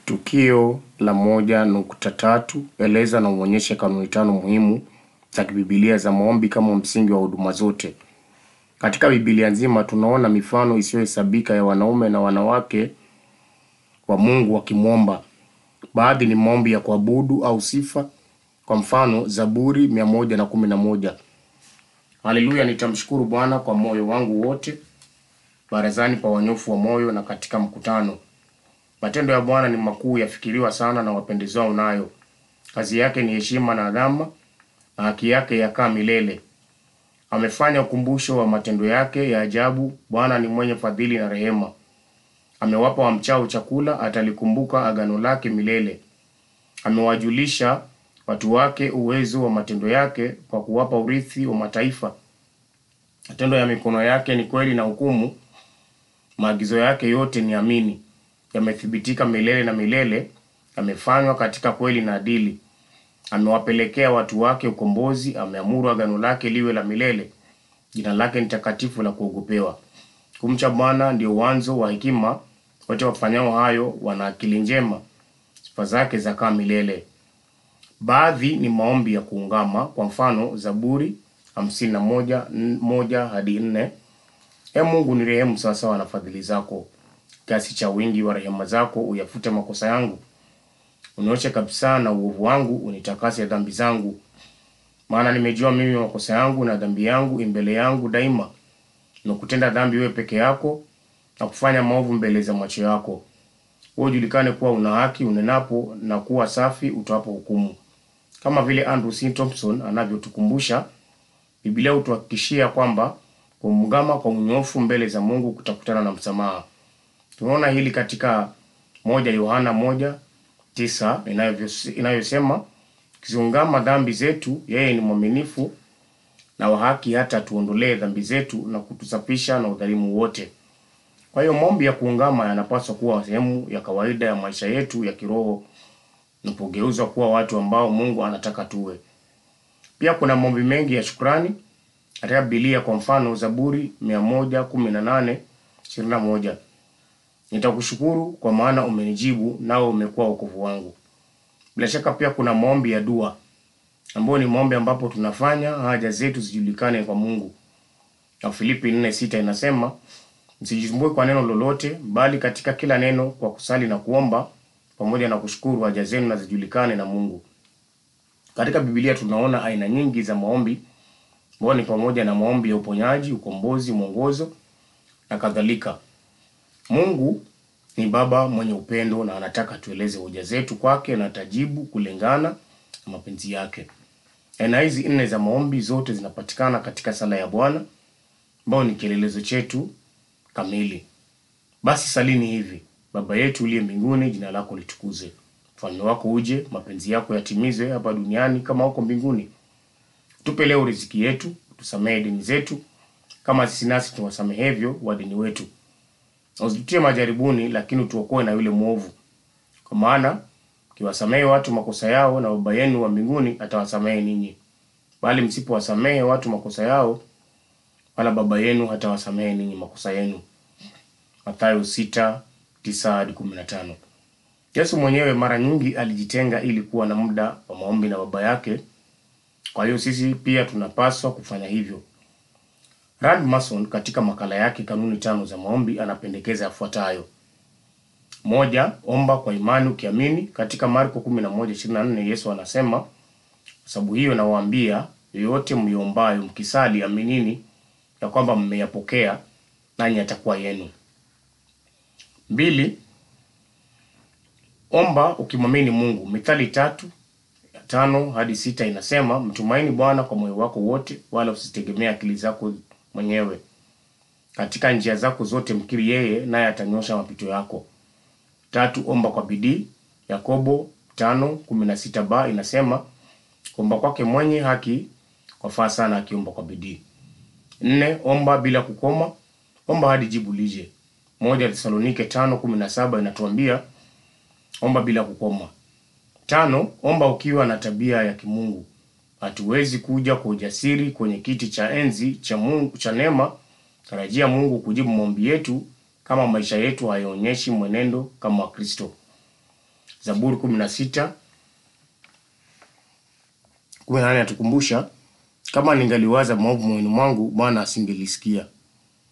Tukio la moja nukta tatu eleza na uonyeshe kanuni tano muhimu za kibibilia za maombi kama msingi wa huduma zote. Katika Biblia nzima tunaona mifano isiyohesabika ya wanaume na wanawake wa Mungu wakimwomba. Baadhi ni maombi ya kuabudu au sifa, kwa mfano Zaburi mia moja na kumi na moja. Haleluya, nitamshukuru Bwana kwa moyo wangu wote, barazani pa wanyofu wa moyo na katika mkutano. Matendo ya Bwana ni makuu, yafikiriwa sana na wapendezao nayo. Kazi yake ni heshima na adhama, na haki yake yakaa milele. Amefanya ukumbusho wa matendo yake ya ajabu. Bwana ni mwenye fadhili na rehema. Amewapa wamchao chakula, atalikumbuka agano lake milele. Amewajulisha watu wake uwezo wa matendo yake, kwa kuwapa urithi wa mataifa. Matendo ya mikono yake ni kweli na hukumu, maagizo yake yote ni amini. Yamethibitika milele na milele, yamefanywa katika kweli na adili. Amewapelekea watu wake ukombozi, ameamuru agano lake liwe la milele. Jina lake ni takatifu la kuogopewa. Kumcha Bwana ndio uanzo wa hekima, wote wafanyao hayo wana akili njema. Sifa zake zakaa milele. Baadhi ni maombi ya kuungama, kwa mfano Zaburi hamsini na moja n- moja hadi nne. E Mungu ni rehemu sawasawa na fadhili zako, kiasi cha wingi wa rehema zako uyafute makosa yangu. Unioshe kabisa na uovu wangu, unitakase dhambi zangu. Maana nimejua mimi makosa yangu na dhambi yangu imbele yangu daima. Nimekutenda dhambi wewe peke yako na kufanya maovu mbele za macho yako. Wewe ujulikane kuwa una haki unenapo na kuwa safi utoapo hukumu. Kama vile Andrew C. Thompson anavyotukumbusha, Biblia hutuhakikishia kwamba kumgama kwa unyofu mbele za Mungu kutakutana na msamaha. Tunaona hili katika moja Yohana moja tisa inayovyo- inayosema tukiziungama dhambi zetu, yeye ni mwaminifu na wa haki hata tuondolee dhambi zetu na kutusafisha na udhalimu wote. Kwa hiyo maombi ya kuungama yanapaswa kuwa sehemu ya kawaida ya maisha yetu ya kiroho tunapogeuzwa kuwa watu ambao Mungu anataka tuwe. Pia kuna maombi mengi ya shukrani katika Biblia, kwa mfano Zaburi 118 21, nitakushukuru kwa maana umenijibu, nao umekuwa wokovu wangu. Bila shaka pia kuna maombi ya dua ambayo ni maombi ambapo tunafanya haja zetu zijulikane kwa Mungu. Na Filipi 4:6 inasema msijisumbue kwa neno lolote, bali katika kila neno kwa kusali na kuomba pamoja na kushukuru haja zenu na zijulikane na Mungu. Katika Biblia tunaona aina nyingi za maombi ambayo ni pamoja na maombi ya uponyaji, ukombozi, mwongozo na kadhalika. Mungu ni Baba mwenye upendo na anataka tueleze hoja zetu kwake na atajibu kulingana na mapenzi yake. Aina hizi nne za maombi zote zinapatikana katika sala ya Bwana ambayo ni kielelezo chetu kamili. Basi salini hivi: Baba yetu uliye mbinguni, jina lako litukuzwe, ufalme wako uje, mapenzi yako yatimizwe hapa duniani kama huko mbinguni. Tupe leo riziki yetu, tusamehe deni zetu kama sisi nasi tuwasamehevyo wadeni wetu, na usitutie majaribuni, lakini utuokoe na yule mwovu, kwa maana ukiwasamehe watu makosa yao, na Baba yenu wa mbinguni atawasamehe ninyi, bali msipowasamehe watu makosa yao, wala Baba yenu hatawasamehe ninyi makosa yenu. Mathayo sita tisa hadi kumi na tano. Yesu mwenyewe mara nyingi alijitenga ili kuwa na muda wa maombi na Baba yake. Kwa hiyo sisi pia tunapaswa kufanya hivyo. Rand Mason katika makala yake kanuni tano za maombi anapendekeza yafuatayo: moja, omba kwa imani ukiamini. Katika Marko 11:24 Yesu anasema, kwa sababu hiyo nawaambia, yoyote mliombayo mkisali, aminini ya kwamba mmeyapokea, nanyi yatakuwa yenu. Mbili, omba ukimwamini Mungu. Mithali tatu tano hadi sita inasema mtumaini Bwana kwa moyo wako wote, wala usitegemea akili zako mwenyewe. Katika njia zako zote mkiri yeye, naye atanyosha mapito yako. Tatu, omba kwa bidii. Yakobo tano kumi na sita ba inasema kuomba kwake mwenye haki kwafaa sana akiomba kwa bidii. Nne, omba bila kukoma, omba hadi jibu lije. Moja Tesalonike tano kumi na saba inatuambia omba bila kukoma. Tano, omba ukiwa na tabia ya kimungu. Hatuwezi kuja kwa ujasiri kwenye kiti cha enzi cha Mungu cha neema, tarajia Mungu kujibu maombi yetu kama maisha yetu hayaonyeshi mwenendo kama wa Kristo. Zaburi kumi na sita kumi na nane atukumbusha kama ningaliwaza maovu moyoni mwangu, Bwana asingelisikia.